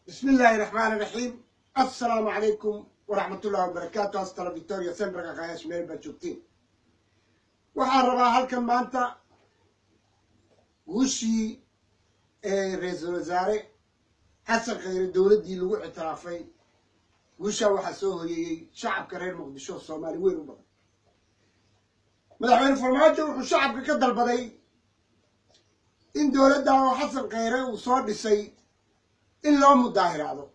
بسم الله الرحمن الرحيم السلام عليكم ورحمة الله وبركاته أستاذ فيكتوريا سمبرغا قاياش ميل بجوبتين waxaan rabaa halkan maanta guushii ee ra-iisul wasaare xasan khayre dowladdii lagu ictiraafay guushaa waxaa soo hoyeeyey shacabka reer muqdisho soomaali weyn u badan madaxweyne farmaajo wuxuu shacabka ka dalbaday in dowladda oo xasan khayre uu soo dhisay in loo mudaahiraado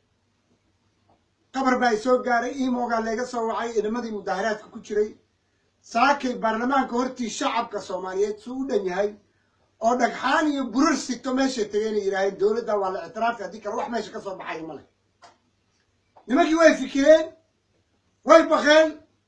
qabar baa soo gaaray iimoogaa leega soo wacay inamadii mudaahiraadka ku jiray saakay baarlamaanka hortii shacabka soomaaliyeed suu u dhan yahay oo dhagxaan iyo burar sigto meeshay tageen ay yidhaaheen dowladda waa la ictiraafka haddii kale wax meesha ka soo baxayo male nimankii way fikireen way baqeen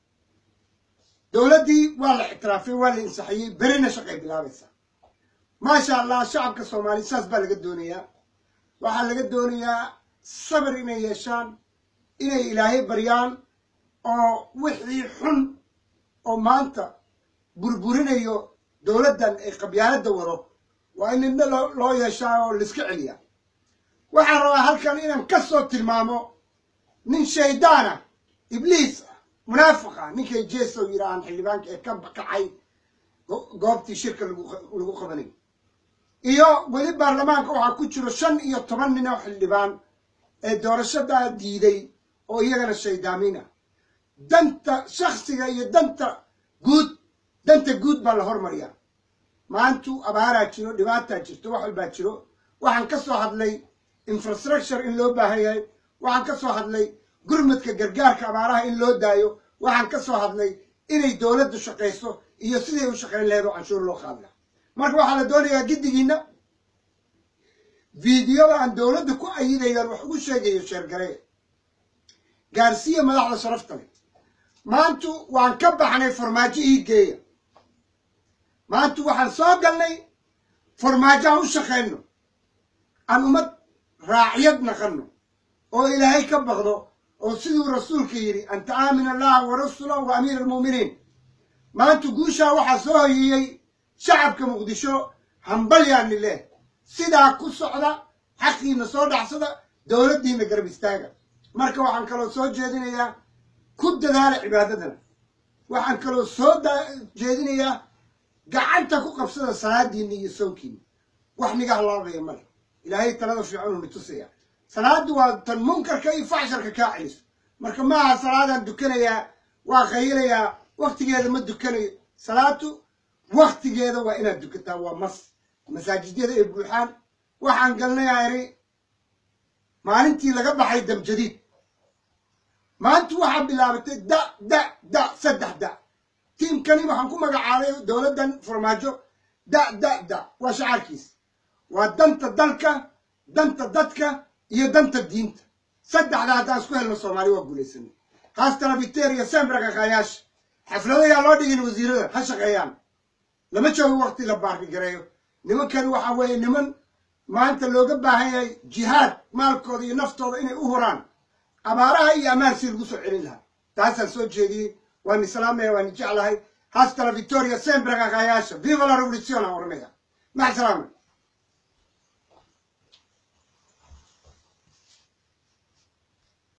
dowladdii waa la ictiraafay waa la insaxiyey berina shaqay bilaabaysaa maasha allah shacabka soomaaliya saas baa laga doonayaa waxaa laga doonayaa sabir inay yeeshaan inay ilaahay baryaan oo wixii xun oo maanta burburinayo dowladdan ay qabyaaladda wado waa in nidna loo yeeshaa oo laiska celiyaa waxaan rabaa halkan inaan ka soo tilmaamo nin shaydaana ibliis ah munaafiq ah ninkay jeesow yidhaahaan xildhibaanka ee ka kacay goobtii shirka lagu qabanay iyo weli baarlamaanka waxaa ku jiro shan iyo toban nin oo xildhibaan ee doorashadaa diiday oo iyagana shaydaamiin ah danta shaksiga iyo danta guud danta guud baa la hormariyaa maantu abaaraa jiro dhibaataa jirto wax walbaa jiro waxaan ka soo hadlay infrastructure in loo baahan yahay waxaan ka soo hadlay gurmadka gargaarka abaaraha in loo daayo waxaan ka soo hadlay inay dowladdu shaqayso iyo siday u shaqayn lahayd oo canshuur loo qaadi laha marka waxaa la doonayaa giddigiinna fiidiyoda aan dowladda ku ayidayaan wax ugu sheegayo sheergaree gaarsiiya madaxda sharafta leh maantu waan ka baxnay farmaajo ii geeya maantu waxaan soo galnay farmaajo aan u shaqayno aan ummad raaciyad naqanno oo ilaahay ka baqdo oo siduu rasuulka yidhi anta aamin allaha wa rasulahu wa amiir almu'miniin maantu guushaa waxaa soo hoyeeyey shacabka muqdisho hambalyaani leh sidaa ku socda xaqiina soo dhacsada dowladdiina garab istaaga marka waxaan kaloo soo jeedinayaa ku dadaala cibaadadana waxaan kaloo soo jeedinayaa gacanta ku qabsada salaadiinna iyo soonkiina wax niga halaabaya male ilaahay talada fiicanuu ni tusaya salaaddu waa tan munkarka iyo facsharka kaa celiso marka maaha salaadaan dukanayaa waa qayilayaa waktigeeda ma dukanayo salaadu waktigeeda waa inaad dukataa waa mas masaajidyada ay buuxaan waxaan galnayaa iri maalintii laga baxay damjadiid maanta waxaa bilaabatay da da da saddex da tiimkani waxaan ku magacaabay dowladdan farmaajo da da da waa shacaarkiis waa danta dalka danta dadka iyo danta diinta saddexda haddaan isku helno soomaali waa guulaysanay haastana victoria sembraga kaayaasha xafladayaa loo dhigin wasiirada ha shaqeeyaan lama joogo wakti la baarkigareeyo nimankani waxa weeye niman maanta looga baahan yahay jihaad maalkooda iyo naftooda inay u huraan abaaraha iyo ammaan si lagu soo celin lahaa taasaan soo jeediyey waan islaamaya waan jeclahay hastala victoria sembraga kaayaasha viva la revolution aan oranaya mac salaama